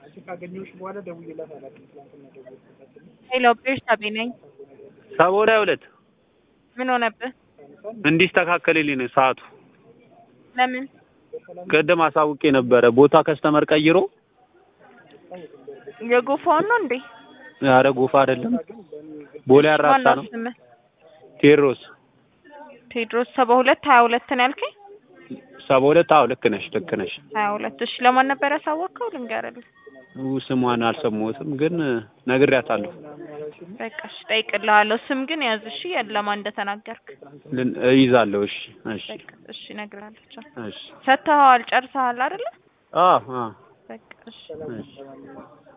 ሄሎ ቤርሳቤ ነኝ። ሰባ ወደ ሁለት ምን ሆነብህ? እንዲስተካከልልኝ ነው ሰዓቱ። ለምን? ቅድም አሳውቄ ነበረ ቦታ ከስተመር ቀይሮ። የጎፋውን ነው እንዴ? ኧረ ጎፋ አይደለም ቦሌ አራብሳ ማነው ነው። ስምህ? ቴዎድሮስ ቴዎድሮስ ሰባ ሁለት ሀያ ሁለት ነው ያልከኝ? ሰባ ሁለት አዎ ልክ ነሽ ልክ ነሽ። ሀያ ሁለት እሺ። ለማን ነበር ያሳወቅከው? ልንገርልህ። ው ስሟን አልሰማሁትም ግን ነግሬያታለሁ። በቃ እሺ፣ እጠይቅልሃለሁ። ስም ግን ያዝ እሺ፣ ለማን እንደተናገርክ። ልን- እይዛለሁ። እሺ እሺ በቃ እሺ፣ እነግርሃለሁ። ቻው። እሺ ሰጥተኸዋል፣ ጨርሰሃል አይደለ? አዎ አዎ በቃ እሺ። እሺ